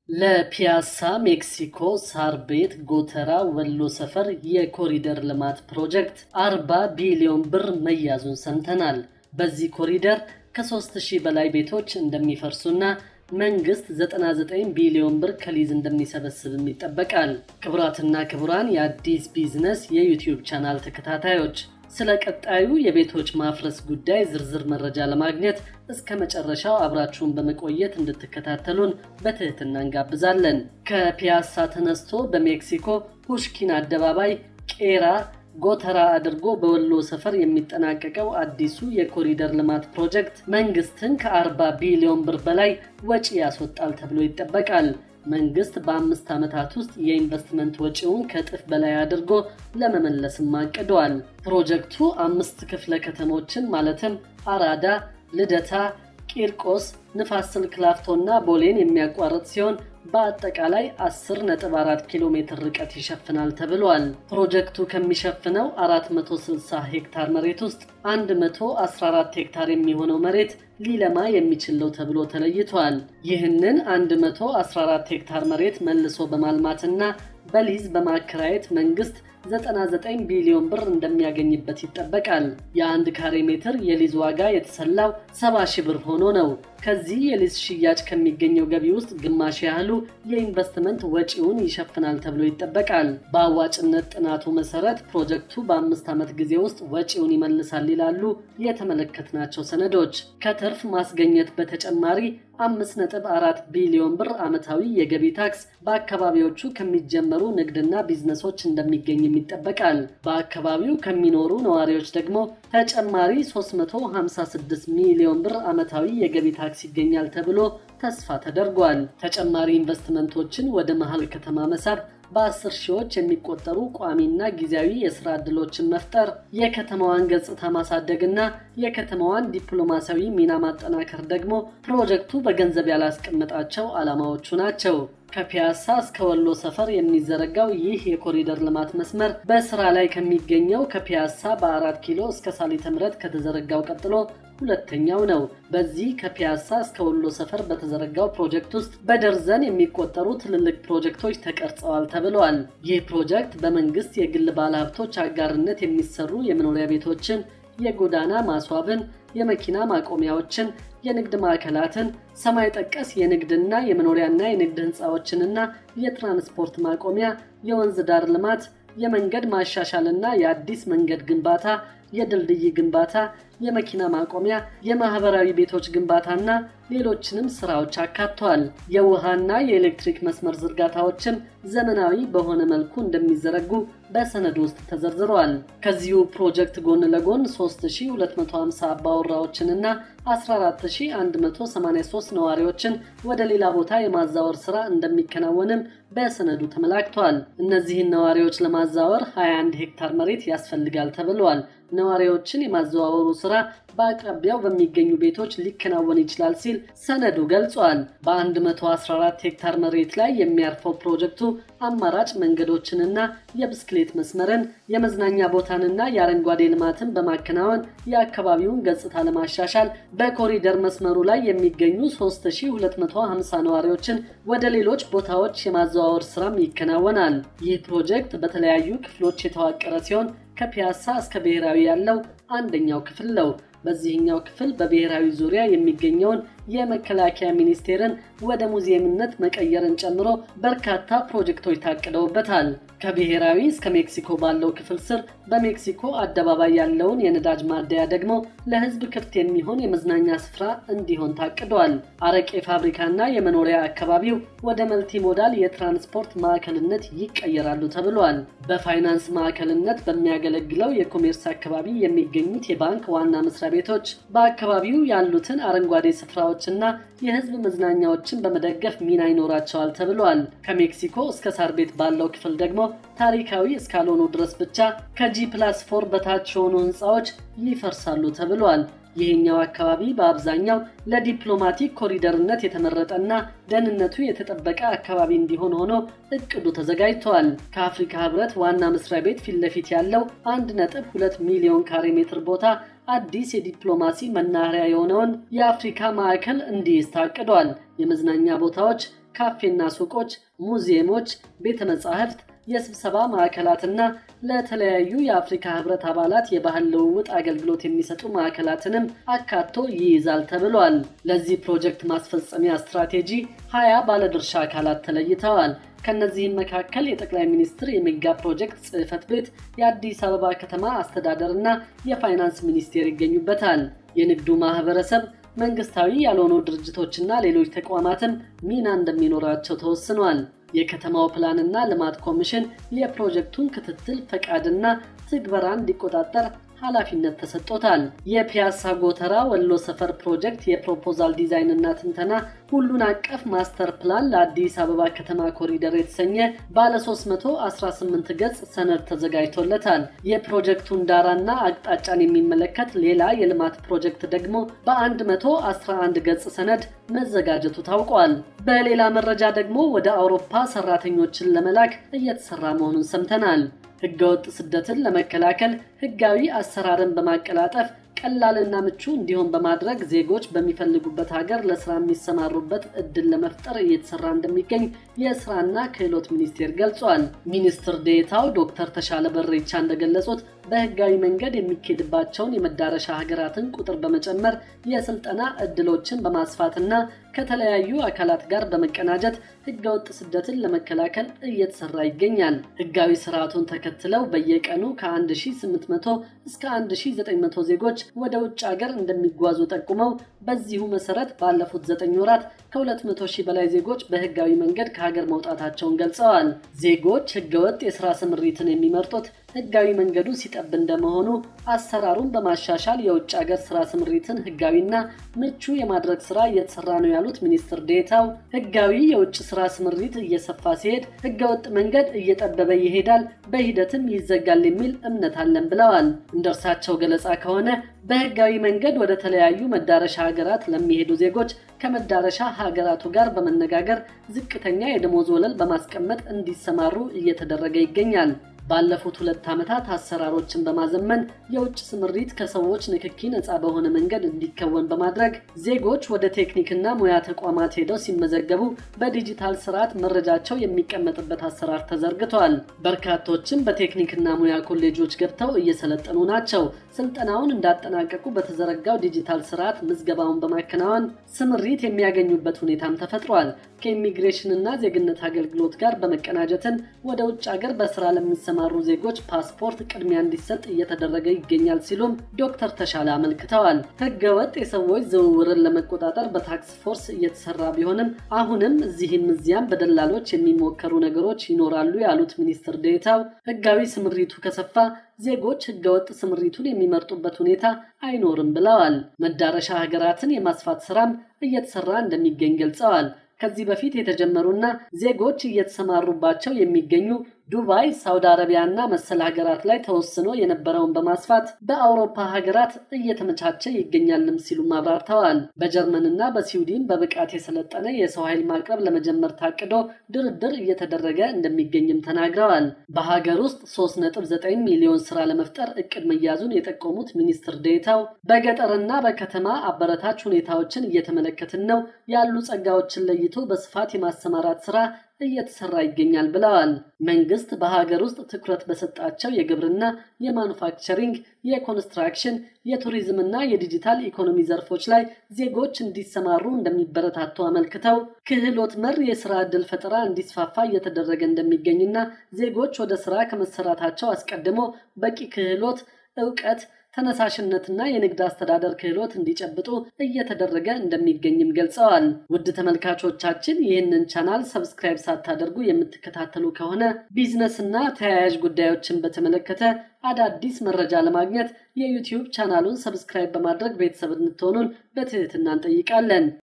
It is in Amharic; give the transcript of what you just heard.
ለፒያሳ ሜክሲኮ ሳር ቤት ጎተራ ወሎ ሰፈር የኮሪደር ልማት ፕሮጀክት 40 ቢሊዮን ብር መያዙን ሰምተናል። በዚህ ኮሪደር ከ3000 በላይ ቤቶች እንደሚፈርሱና መንግስት 99 ቢሊዮን ብር ከሊዝ እንደሚሰበስብም ይጠበቃል። ክቡራትና ክቡራን የአዲስ ቢዝነስ የዩቲዩብ ቻናል ተከታታዮች ስለ ቀጣዩ የቤቶች ማፍረስ ጉዳይ ዝርዝር መረጃ ለማግኘት እስከ መጨረሻው አብራችሁን በመቆየት እንድትከታተሉን በትህትና እንጋብዛለን። ከፒያሳ ተነስቶ በሜክሲኮ ፑሽኪን አደባባይ ቄራ ጎተራ አድርጎ በወሎ ሰፈር የሚጠናቀቀው አዲሱ የኮሪደር ልማት ፕሮጀክት መንግስትን ከ40 ቢሊዮን ብር በላይ ወጪ ያስወጣል ተብሎ ይጠበቃል። መንግስት በአምስት ዓመታት ውስጥ የኢንቨስትመንት ወጪውን ከእጥፍ በላይ አድርጎ ለመመለስም አቅደዋል። ፕሮጀክቱ አምስት ክፍለ ከተሞችን ማለትም አራዳ፣ ልደታ፣ ቂርቆስ፣ ንፋስ ስልክ ላፍቶና ቦሌን የሚያቋርጥ ሲሆን በአጠቃላይ 10.4 ኪሎ ሜትር ርቀት ይሸፍናል ተብሏል። ፕሮጀክቱ ከሚሸፍነው 460 ሄክታር መሬት ውስጥ 114 ሄክታር የሚሆነው መሬት ሊለማ የሚችል ነው ተብሎ ተለይቷል። ይህንን 114 ሄክታር መሬት መልሶ በማልማትና በሊዝ በማከራየት መንግስት 99 ቢሊዮን ብር እንደሚያገኝበት ይጠበቃል። የአንድ ካሬ ሜትር የሊዝ ዋጋ የተሰላው 70 ሺህ ብር ሆኖ ነው። ከዚህ የሊዝ ሽያጭ ከሚገኘው ገቢ ውስጥ ግማሽ ያህሉ የኢንቨስትመንት ወጪውን ይሸፍናል ተብሎ ይጠበቃል። በአዋጭነት ጥናቱ መሰረት ፕሮጀክቱ በአምስት ዓመት ጊዜ ውስጥ ወጪውን ይመልሳል ይላሉ የተመለከትናቸው ሰነዶች። ከትርፍ ማስገኘት በተጨማሪ 5.4 ቢሊዮን ብር ዓመታዊ የገቢ ታክስ በአካባቢዎቹ ከሚጀመሩ ንግድና ቢዝነሶች እንደሚገኝም ይጠበቃል። በአካባቢው ከሚኖሩ ነዋሪዎች ደግሞ ተጨማሪ 356 ሚሊዮን ብር ዓመታዊ የገቢ ታክስ ይገኛል ተብሎ ተስፋ ተደርጓል። ተጨማሪ ኢንቨስትመንቶችን ወደ መሀል ከተማ መሳብ በአስር ሺዎች የሚቆጠሩ ቋሚና ጊዜያዊ የስራ ዕድሎችን መፍጠር፣ የከተማዋን ገጽታ ማሳደግና የከተማዋን ዲፕሎማሲያዊ ሚና ማጠናከር ደግሞ ፕሮጀክቱ በገንዘብ ያላስቀመጣቸው ዓላማዎቹ ናቸው። ከፒያሳ እስከ ወሎ ሰፈር የሚዘረጋው ይህ የኮሪደር ልማት መስመር በስራ ላይ ከሚገኘው ከፒያሳ በአራት ኪሎ እስከ ሳሊተ ምሕረት ከተዘረጋው ቀጥሎ ሁለተኛው ነው። በዚህ ከፒያሳ እስከ ወሎ ሰፈር በተዘረጋው ፕሮጀክት ውስጥ በደርዘን የሚቆጠሩ ትልልቅ ፕሮጀክቶች ተቀርጸዋል ተብለዋል። ይህ ፕሮጀክት በመንግስት የግል ባለሀብቶች አጋርነት የሚሰሩ የመኖሪያ ቤቶችን፣ የጎዳና ማስዋብን፣ የመኪና ማቆሚያዎችን፣ የንግድ ማዕከላትን፣ ሰማይ ጠቀስ የንግድና የመኖሪያና የንግድ ህንፃዎችንና የትራንስፖርት ማቆሚያ፣ የወንዝ ዳር ልማት፣ የመንገድ ማሻሻልና የአዲስ መንገድ ግንባታ የድልድይ ግንባታ፣ የመኪና ማቆሚያ፣ የማህበራዊ ቤቶች ግንባታና ሌሎችንም ስራዎች አካቷል። የውሃና የኤሌክትሪክ መስመር ዝርጋታዎችም ዘመናዊ በሆነ መልኩ እንደሚዘረጉ በሰነድ ውስጥ ተዘርዝረዋል። ከዚሁ ፕሮጀክት ጎን ለጎን 3250 አባወራዎችንና 14183 ነዋሪዎችን ወደ ሌላ ቦታ የማዛወር ስራ እንደሚከናወንም በሰነዱ ተመላክቷል። እነዚህን ነዋሪዎች ለማዛወር 21 ሄክታር መሬት ያስፈልጋል ተብለዋል። ነዋሪዎችን የማዘዋወሩ ስራ በአቅራቢያው በሚገኙ ቤቶች ሊከናወን ይችላል ሲል ሰነዱ ገልጿል። በ114 ሄክታር መሬት ላይ የሚያርፈው ፕሮጀክቱ አማራጭ መንገዶችንና የብስክሌት መስመርን፣ የመዝናኛ ቦታንና የአረንጓዴ ልማትን በማከናወን የአካባቢውን ገጽታ ለማሻሻል በኮሪደር መስመሩ ላይ የሚገኙ 3250 ነዋሪዎችን ወደ ሌሎች ቦታዎች የማዘዋወር ስራም ይከናወናል። ይህ ፕሮጀክት በተለያዩ ክፍሎች የተዋቀረ ሲሆን ከፒያሳ እስከ ብሔራዊ ያለው አንደኛው ክፍል ነው። በዚህኛው ክፍል በብሔራዊ ዙሪያ የሚገኘውን የመከላከያ ሚኒስቴርን ወደ ሙዚየምነት መቀየርን ጨምሮ በርካታ ፕሮጀክቶች ታቅደውበታል። ከብሔራዊ እስከ ሜክሲኮ ባለው ክፍል ስር በሜክሲኮ አደባባይ ያለውን የነዳጅ ማደያ ደግሞ ለሕዝብ ክፍት የሚሆን የመዝናኛ ስፍራ እንዲሆን ታቅዷል። አረቄ ፋብሪካና የመኖሪያ አካባቢው ወደ መልቲሞዳል የትራንስፖርት ማዕከልነት ይቀየራሉ ተብሏል። በፋይናንስ ማዕከልነት በሚያገለግለው የኮሜርስ አካባቢ የሚገኙት የባንክ ዋና መስሪያ ቤቶች በአካባቢው ያሉትን አረንጓዴ ስፍራዎችና የህዝብ መዝናኛዎችን በመደገፍ ሚና ይኖራቸዋል ተብሏል። ከሜክሲኮ እስከ ሳር ቤት ባለው ክፍል ደግሞ ታሪካዊ እስካልሆኑ ድረስ ብቻ ከጂ ፕላስ ፎር በታች የሆኑ ህንፃዎች ይፈርሳሉ ተብሏል። ይህኛው አካባቢ በአብዛኛው ለዲፕሎማቲክ ኮሪደርነት የተመረጠና ደህንነቱ የተጠበቀ አካባቢ እንዲሆን ሆኖ እቅዱ ተዘጋጅተዋል። ከአፍሪካ ህብረት ዋና መስሪያ ቤት ፊት ለፊት ያለው 1.2 ሚሊዮን ካሬ ሜትር ቦታ አዲስ የዲፕሎማሲ መናኸሪያ የሆነውን የአፍሪካ ማዕከል እንዲይዝ ታቅዷል። የመዝናኛ ቦታዎች፣ ካፌና ሱቆች፣ ሙዚየሞች፣ ቤተ መጻሕፍት የስብሰባ ማዕከላትና ለተለያዩ የአፍሪካ ህብረት አባላት የባህል ልውውጥ አገልግሎት የሚሰጡ ማዕከላትንም አካቶ ይይዛል ተብሏል። ለዚህ ፕሮጀክት ማስፈጸሚያ ስትራቴጂ ሀያ ባለድርሻ አካላት ተለይተዋል። ከነዚህም መካከል የጠቅላይ ሚኒስትር የሜጋ ፕሮጀክት ጽሕፈት ቤት፣ የአዲስ አበባ ከተማ አስተዳደርና የፋይናንስ ሚኒስቴር ይገኙበታል። የንግዱ ማህበረሰብ መንግስታዊ ያልሆኑ ድርጅቶችና ሌሎች ተቋማትም ሚና እንደሚኖራቸው ተወስኗል። የከተማው ፕላንና ልማት ኮሚሽን የፕሮጀክቱን ክትትል ፈቃድና ትግበራ እንዲቆጣጠር ኃላፊነት ተሰጥቶታል። የፒያሳ ጎተራ ወሎ ሰፈር ፕሮጀክት የፕሮፖዛል ዲዛይንና ትንተና ሁሉን አቀፍ ማስተር ፕላን ለአዲስ አበባ ከተማ ኮሪደር የተሰኘ ባለ 318 ገጽ ሰነድ ተዘጋጅቶለታል። የፕሮጀክቱን ዳራና አቅጣጫን የሚመለከት ሌላ የልማት ፕሮጀክት ደግሞ በ111 ገጽ ሰነድ መዘጋጀቱ ታውቋል። በሌላ መረጃ ደግሞ ወደ አውሮፓ ሰራተኞችን ለመላክ እየተሰራ መሆኑን ሰምተናል። ህገወጥ ስደትን ለመከላከል ህጋዊ አሰራርን በማቀላጠፍ ቀላልና ምቹ እንዲሆን በማድረግ ዜጎች በሚፈልጉበት ሀገር ለስራ የሚሰማሩበት እድል ለመፍጠር እየተሰራ እንደሚገኝ የስራና ክህሎት ሚኒስቴር ገልጿል። ሚኒስትር ዴታው ዶክተር ተሻለ በሬቻ እንደገለጹት በህጋዊ መንገድ የሚኬድባቸውን የመዳረሻ ሀገራትን ቁጥር በመጨመር የስልጠና እድሎችን በማስፋትና ከተለያዩ አካላት ጋር በመቀናጀት ህገወጥ ስደትን ለመከላከል እየተሰራ ይገኛል። ህጋዊ ስርዓቱን ተከትለው በየቀኑ ከ1800 እስከ 1900 ዜጎች ወደ ውጭ ሀገር እንደሚጓዙ ጠቁመው በዚሁ መሰረት ባለፉት 9 ወራት ከ200 ሺህ በላይ ዜጎች በህጋዊ መንገድ ከሀገር መውጣታቸውን ገልጸዋል። ዜጎች ህገወጥ የስራ ስምሪትን የሚመርጡት ህጋዊ መንገዱ ሲጠብ እንደመሆኑ አሰራሩን በማሻሻል የውጭ ሀገር ስራ ስምሪትን ህጋዊና ምቹ የማድረግ ስራ እየተሰራ ነው ያሉት ሚኒስትር ዴታው ህጋዊ የውጭ ስራ ስምሪት እየሰፋ ሲሄድ ህገወጥ መንገድ እየጠበበ ይሄዳል፣ በሂደትም ይዘጋል የሚል እምነት አለን ብለዋል። እንደ እርሳቸው ገለጻ ከሆነ በህጋዊ መንገድ ወደ ተለያዩ መዳረሻ ሀገራት ለሚሄዱ ዜጎች ከመዳረሻ ሀገራቱ ጋር በመነጋገር ዝቅተኛ የደሞዝ ወለል በማስቀመጥ እንዲሰማሩ እየተደረገ ይገኛል። ባለፉት ሁለት ዓመታት አሰራሮችን በማዘመን የውጭ ስምሪት ከሰዎች ንክኪ ነፃ በሆነ መንገድ እንዲከወን በማድረግ ዜጎች ወደ ቴክኒክና ሙያ ተቋማት ሄደው ሲመዘገቡ በዲጂታል ስርዓት መረጃቸው የሚቀመጥበት አሰራር ተዘርግቷል። በርካቶችም በቴክኒክና ሙያ ኮሌጆች ገብተው እየሰለጠኑ ናቸው። ስልጠናውን እንዳጠናቀቁ በተዘረጋው ዲጂታል ስርዓት ምዝገባውን በማከናወን ስምሪት የሚያገኙበት ሁኔታም ተፈጥሯል። ከኢሚግሬሽንና ዜግነት አገልግሎት ጋር በመቀናጀትን ወደ ውጭ ሀገር በስራ ለሚሰማሩ ዜጎች ፓስፖርት ቅድሚያ እንዲሰጥ እየተደረገ ይገኛል ሲሉም ዶክተር ተሻለ አመልክተዋል። ህገወጥ የሰዎች ዝውውርን ለመቆጣጠር በታክስ ፎርስ እየተሰራ ቢሆንም አሁንም እዚህም እዚያም በደላሎች የሚሞከሩ ነገሮች ይኖራሉ ያሉት ሚኒስትር ዴታው ህጋዊ ስምሪቱ ከሰፋ ዜጎች ህገወጥ ስምሪቱን የሚመርጡበት ሁኔታ አይኖርም ብለዋል። መዳረሻ ሀገራትን የማስፋት ስራም እየተሰራ እንደሚገኝ ገልጸዋል። ከዚህ በፊት የተጀመሩና ዜጎች እየተሰማሩባቸው የሚገኙ ዱባይ፣ ሳውዲ አረቢያና መሰል ሀገራት ላይ ተወስኖ የነበረውን በማስፋት በአውሮፓ ሀገራት እየተመቻቸ ይገኛልም ሲሉም አብራርተዋል። በጀርመንና በስዊድን በብቃት የሰለጠነ የሰው ኃይል ማቅረብ ለመጀመር ታቅዶ ድርድር እየተደረገ እንደሚገኝም ተናግረዋል። በሀገር ውስጥ 3.9 ሚሊዮን ስራ ለመፍጠር እቅድ መያዙን የጠቆሙት ሚኒስትር ዴታው በገጠርና በከተማ አበረታች ሁኔታዎችን እየተመለከትን ነው ያሉ ጸጋዎችን ለይቶ በስፋት የማሰማራት ስራ እየተሰራ ይገኛል ብለዋል። መንግስት በሀገር ውስጥ ትኩረት በሰጣቸው የግብርና፣ የማኑፋክቸሪንግ፣ የኮንስትራክሽን፣ የቱሪዝምና የዲጂታል ኢኮኖሚ ዘርፎች ላይ ዜጎች እንዲሰማሩ እንደሚበረታቱ አመልክተው ክህሎት መር የስራ ዕድል ፈጠራ እንዲስፋፋ እየተደረገ እንደሚገኝና ዜጎች ወደ ስራ ከመሰራታቸው አስቀድሞ በቂ ክህሎት፣ እውቀት ተነሳሽነትና የንግድ አስተዳደር ክህሎት እንዲጨብጡ እየተደረገ እንደሚገኝም ገልጸዋል። ውድ ተመልካቾቻችን ይህንን ቻናል ሰብስክራይብ ሳታደርጉ የምትከታተሉ ከሆነ ቢዝነስና ተያያዥ ጉዳዮችን በተመለከተ አዳዲስ መረጃ ለማግኘት የዩቲዩብ ቻናሉን ሰብስክራይብ በማድረግ ቤተሰብ እንድትሆኑን በትህትና እንጠይቃለን።